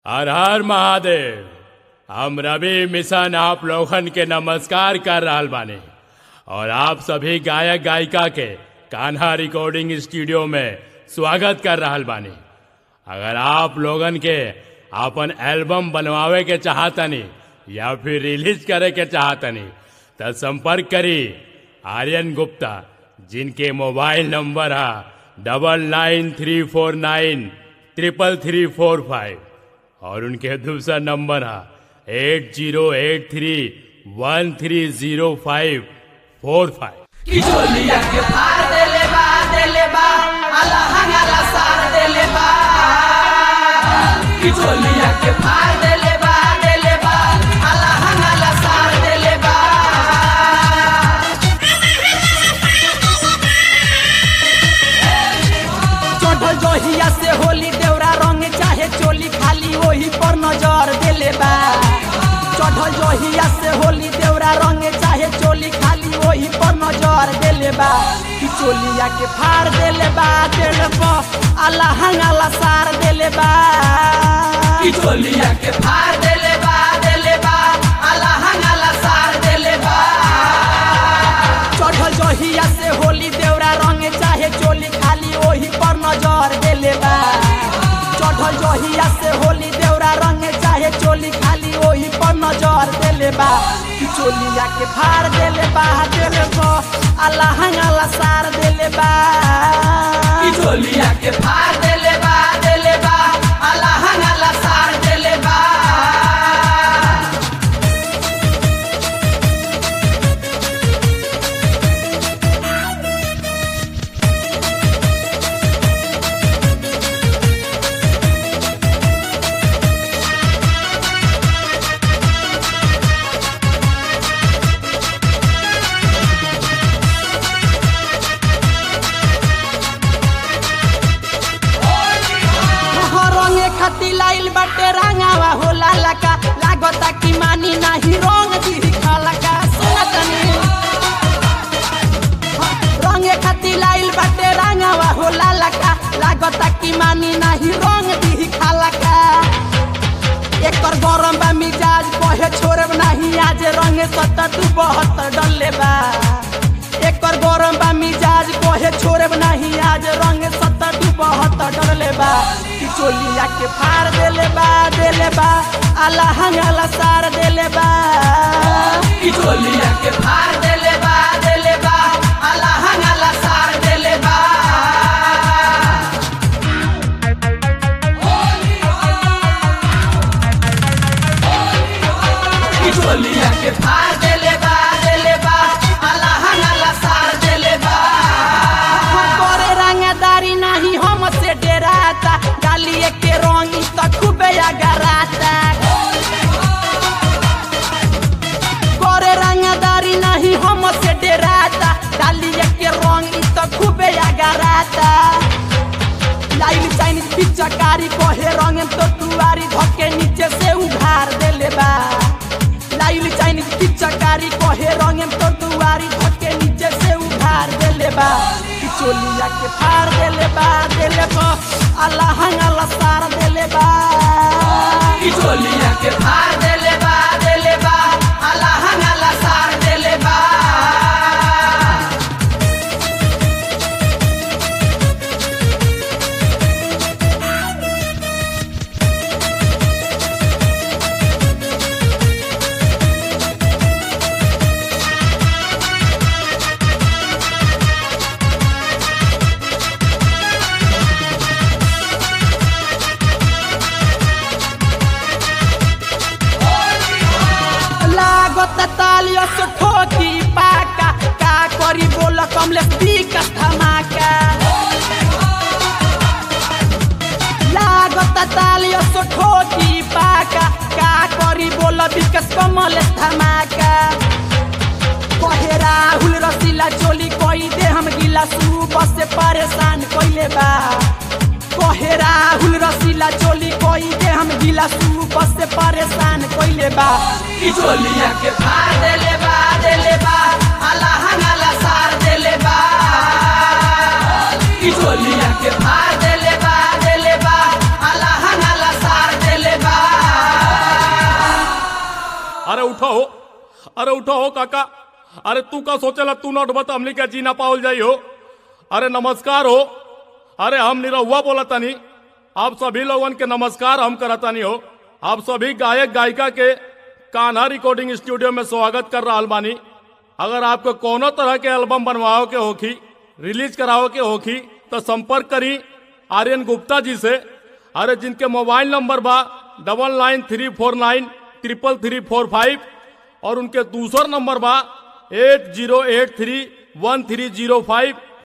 हर हर महादेव हम रवि मिशन आप लोगन के नमस्कार कर रहल बानी और आप सभी गायक गायिका के कान्हा रिकॉर्डिंग स्टूडियो में स्वागत कर रहल बानी अगर आप लोगन के अपन एल्बम बनवावे के चाहतनी या फिर रिलीज करे के चाहतनी तो संपर्क करी आर्यन गुप्ता जिनके मोबाइल नंबर है double nine three four nine triple three four five और उनके दूसरा नंबर है eight zero eight three one three zero five four five किचोलिया के फाड़ देले बा देले बा अला हंगाला सार देले बा किचोलिया के फाड़ देले बा देले बा अला हंगाला सार देले बा चढ़ल जहिया से होली देवरा रंग चाहे चोली खाली वही पर नजर देले बा चढ़ल जहिया से होली देवरा रंग चाहे चोली खाली वही पर नजर देले बा कि चोलिया के फाड़ देले बा देले बा अल्लाह हंगाला सार देले बा कि चोलिया के फाड़ देले बा देले बा अल्लाह हंगाला सार देले बा चढ़ल जहिया से होली देवरा रंग चाहे चोली खाली वही पर नजर देले बा चढ़ल जहिया से होली देवरा रंग चाहे चोली खाली वही पर नजर देले बा कि चोलिया के फाड़ देले बा देले बा अल्लाह हंगाला सार देले बा कि चोलिया के फाड़ देले बा देले बा अल्लाह हंगाला सार देले बा रंगे खाती लाइल बाटे रंगावा होला लका लागता कि मानी नाही रंग दी खालका सुनतनी रंगे खाती लाइल बाटे रंगावा होला लका लागता कि मानी नाही रंग दी खालका एकर गरम बा मिजाज कहे छोड़ब नाही आज रंगे सत्तर दू बहत्तर डले बा एकर गरम बा मिजाज कहे छोड़ब नाही आज रंग सत्तर दू बहत्तर डले बा कि चोलिया के फाड़ देले बा देले बा अल्लाह हंगाला सार देले बा कि चोलिया के फाड़ देले बा देले बा अल्लाह हंगाला सार देले बा किचोलिया के फाड़ देले बा देले बा अल्लाह हंगाला सार देले बा करे रंगदारी नहीं हम से डेराता डालिए के रंगी तो खूबे अगराता करे रंगदारी नहीं हम से डेराता डालिए के रंगी तो खूबे अगराता लाइल चाइनीज पिचकारी कहे रंगे तो तुआरी धके नीचे से उघार देले बा लाइल चाइनीज पिचकारी कहे रंगे तो तुआरी धके नीचे से उघार देले बा कि चोलिया के फाड़ देले बा देले बा अल्लाह हंगाला सार देले बा कि चोलिया के फाड़ देले बा देले बा अल्लाह हंगाला सार देले बा लागत तालियो से ठोकी पाका का करी बोल कमले पीका धमाका लागत तालियो से ठोकी पाका का करी बोल विकस कमले धमाका कहे राहुल रसीला चोली कोई दे हम गिला सुबह से परेशान कोइले बा कहे राहुल रसीला चोली कोई दे हम गिला सुबह से परेशान कोइले बा ई चोलिया के फाड़ देले बा देले बा अल्लाह हंगाला सार देले बा ई चोलिया के फाड़ देले बा देले बा अल्लाह हंगाला सार देले बा अरे उठो हो अरे उठो हो काका अरे तू का सोचेला तू नोट बता हमनी के जीना पावल जाई हो अरे नमस्कार हो अरे हम निरहुआ बोला तानी आप सभी लोगन के नमस्कार हम करतानी हो आप सभी गायक गायिका के कान्हा रिकॉर्डिंग स्टूडियो में स्वागत कर रहा बानी अगर आपको कोनो तरह के एल्बम बनवाओ के होखी रिलीज कराओ के होखी तो संपर्क करी आर्यन गुप्ता जी से अरे जिनके मोबाइल नंबर बा double nine three four nine triple three four five और उनके दूसर नंबर बा eight zero eight three one three zero five